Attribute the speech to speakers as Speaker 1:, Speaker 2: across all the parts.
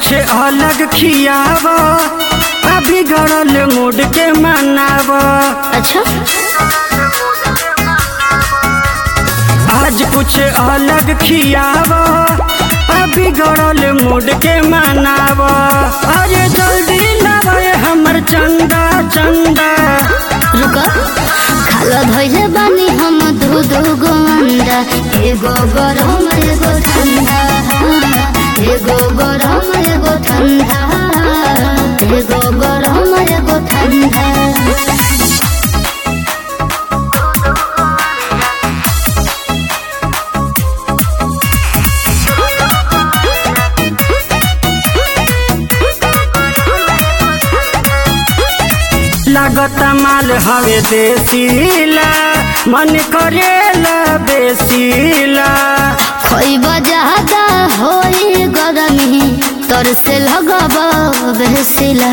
Speaker 1: कुछ अलग खियाव अभी गड़ल मूड के मनाव
Speaker 2: अच्छा
Speaker 1: आज कुछ अलग खियाव अभी गड़ल मूड के मनाव अरे जल्दी लावे हमर चंदा चंदा
Speaker 2: रुको खालो धोइले बानी हम दू दू गो अंडा एगो गरम एगो ठंडा एगो गरम एगो ठंडा एगो गरम एगो ठंडा
Speaker 1: लागत माल हवे देसीला मन करेला बेसीला
Speaker 2: खोइब ज्यादा होई गरमी तोर से लगब बेसिला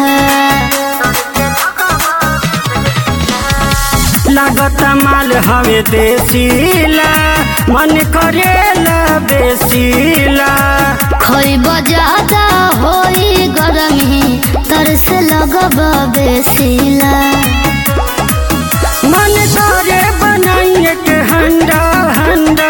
Speaker 1: लागत माल हवे देसीला मन करेला बेसीला
Speaker 2: खोइब ज्यादा होई गरमी तोर से लगब बेसिला
Speaker 1: मन करे बनाइए के हंडा हंडा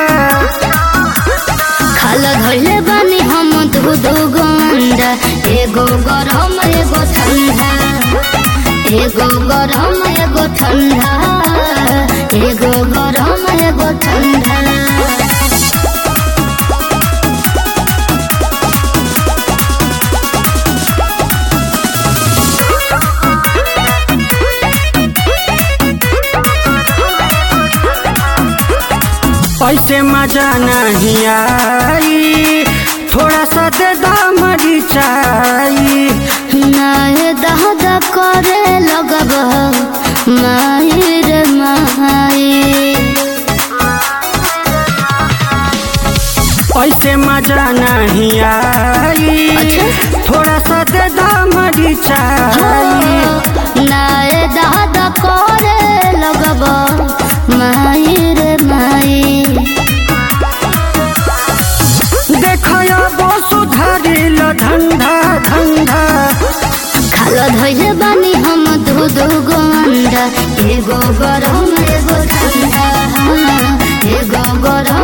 Speaker 2: खाल धोइले बानी हम दू दू गो अंडा एगो गरम एगो ठंडा एगो गरम एगो ठंडा एगो गरम एगो ठंडा
Speaker 1: ऐसे मजा नहीं आई थोड़ा सा दे दामड़ी चाई
Speaker 2: नाहे दहद करे लगब माही रे माही
Speaker 1: ऐसे मजा नहीं आई
Speaker 2: अच्छा।
Speaker 1: थोड़ा सा दे दामड़ी चाई
Speaker 2: नाहे दहद करे लगब माही रे माही
Speaker 1: देखया वो सुधारिल धंधा धंधा
Speaker 2: खालो धोइले बानी हम दू दू गो अंडा एगो गरम एगो ठंडा एगो गरम